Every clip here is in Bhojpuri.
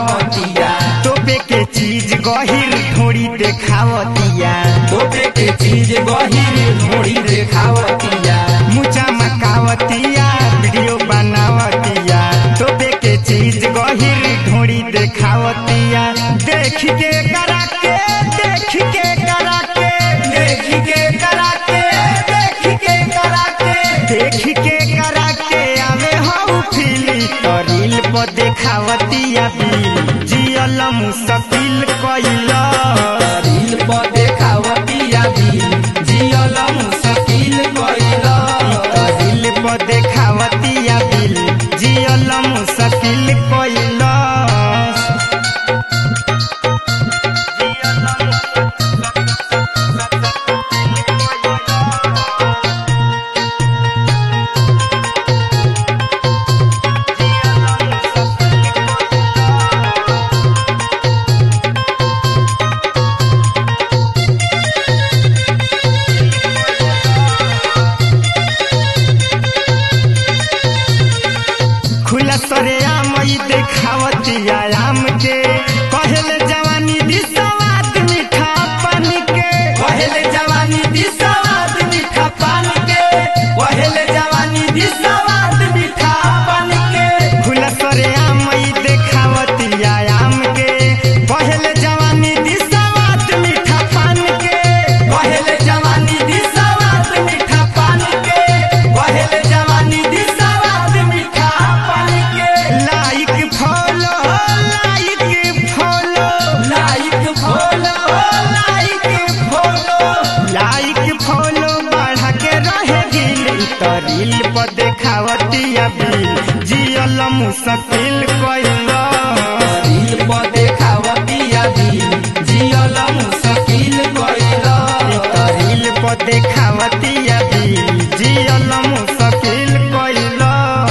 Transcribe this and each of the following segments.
देखावतिया तोपे के चीज गहिर ढोड़ी देखावतिया तोपे के चीज गहिर ढोड़ी देखावतिया मुचा मकावतिया वीडियो बनावतिया तोपे के चीज गहिर ढोड़ी देखावतिया देख के करा के देख के करा के देख के करा के देख के करा के देख के करा के आवे हऊ फीली तो रील पर देखावतिया बिल जियल मुश्किल कइला रील पर देखावतिया दिल जियल मुश्किल कइला दिल पर देखावतिया बिल जियल मुश्किल कइला खुला सरे आम ई देखावतिया आम के कहल जवानी दिसवाद मीठा पानी के पहले जवानी दी सवाद मीठा पान के पहले जवानी दी सवाद मीठा पान के खुला सरे आम ई देखावतिया आम के कहल जवानी दिसवाद मीठा पान के पहले जवानी दी सवाद मीठा पान के पहले जवानी दी सवाद मीठा पान के like follow like follow like follow like follow like follow बढ़ा के रहे दिल तो रील पर देखावतिया बिल जियल मुश्किल कइला रील पर देखावतिया दिल जियल मुश्किल कइला रील पर देखावतिया बिल जियल मुश्किल कइला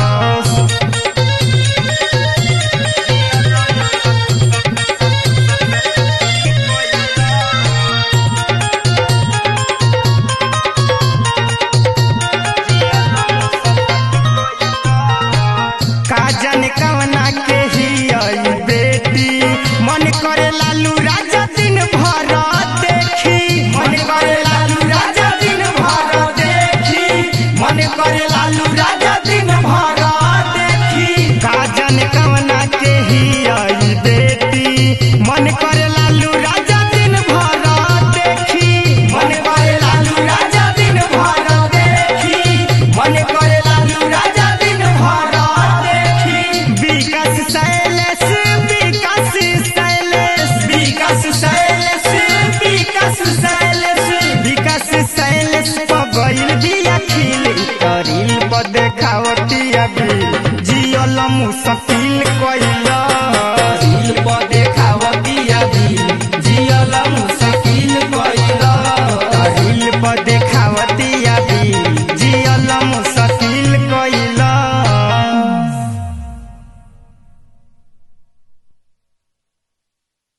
का जाने कवना के ही आई बेटी मन करे लालू राजा दिन भर देखी मन करे लालू राजा दिन भर देखी मन करे लालू राजा दिन भर देखी का जाने कवना के ही आई बेटी मन करे लालू राजा दिन भर देखी मन करे लालू राजा दिन भर देखी मन करे लालू राजा दिन भर देखी विकास शैलेश विकास शैलेश विकास शैलेश विकास शैलेश विकास शैलेश पगैल बिया खिल करील पर देखावतिया बिल जियल मुश्किल